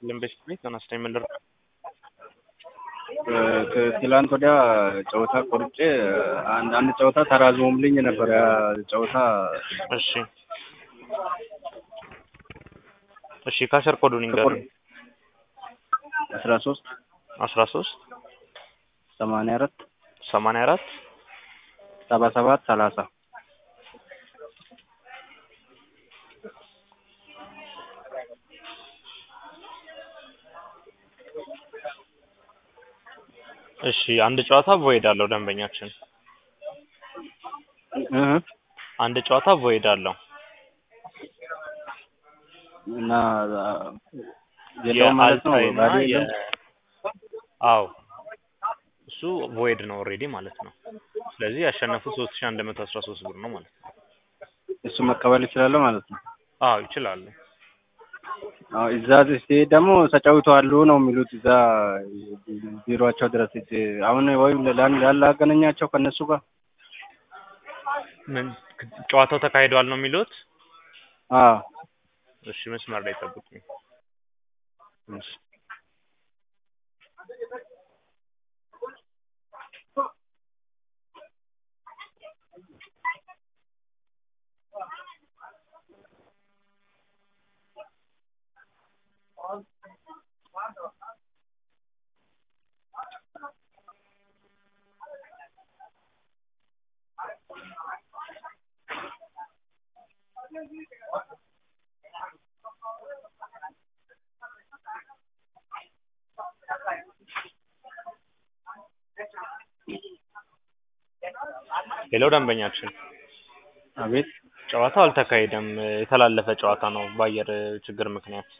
ይስጥልን ቤት ቤት ተነስተኝ ምንድር ትላንት ወዲያ ጨዋታ ቆርጬ አንድ አንድ ጨዋታ ተራዝሞልኝ ነበር። ያ ጨዋታ እሺ እሺ ካሸር ኮዱን ይንገሩኝ። አስራ ሶስት አስራ ሶስት ሰማንያ አራት ሰማንያ አራት ሰባ ሰባት ሰላሳ እሺ አንድ ጨዋታ ቮይድ አለው ደንበኛችን እህ አንድ ጨዋታ ቮይድ አለው እና የለው ማለት ነው። የአልታይና ባዶ የ የለም። አዎ እሱ ቮይድ ነው ኦልሬዲ ማለት ነው። ስለዚህ ያሸነፉት ሶስት ሺህ አንድ መቶ አስራ ሶስት ብር ነው ማለት ነው። እሱ መቀበል ይችላለሁ ማለት ነው። አዎ ይችላሉ። አዎ እዛ ሲሄድ ደግሞ ተጫውተዋል ነው የሚሉት እዛ ቢሮአቸው ድረስ ሂጅ አሁን ወይም ላላገናኛቸው ከእነሱ ጋር ምን ጨዋታው ተካሂዷል ነው የሚሉት? አዎ እሺ መስመር ላይ ጠብቁኝ። እሺ ሌላው ደንበኛችን አቤት ጨዋታው አልተካሄደም፣ የተላለፈ ጨዋታ ነው በአየር ችግር ምክንያት።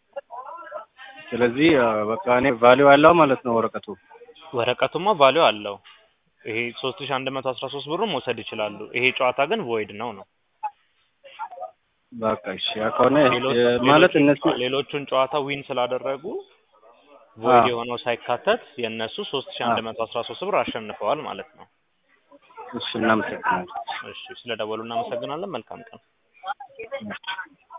ስለዚህ አ፣ በቃ እኔ ቫሊው አለው ማለት ነው ወረቀቱ። ወረቀቱማ ቫሊው አለው። ይሄ ሶስት ሺህ አንድ መቶ አስራ ሶስት ብሩን መውሰድ ይችላሉ። ይሄ ጨዋታ ግን ቮይድ ነው ነው በቃ እሺ ያ ከሆነ ሌሎች- እ፣ ማለት ሌሎቹን እነሱ ጨዋ- ሌሎቹን ጨዋታ ዊን ስላደረጉ ቮይድ አዎ። የሆነው ሳይካተት የእነሱ ሶስት ሺህ አንድ መቶ አስራ ሶስት ብር አሸንፈዋል ማለት ነው። እሺ እናመሰግናለን። እሺ ስለ ደወሉ እናመሰግናለን። መልካም ቀን።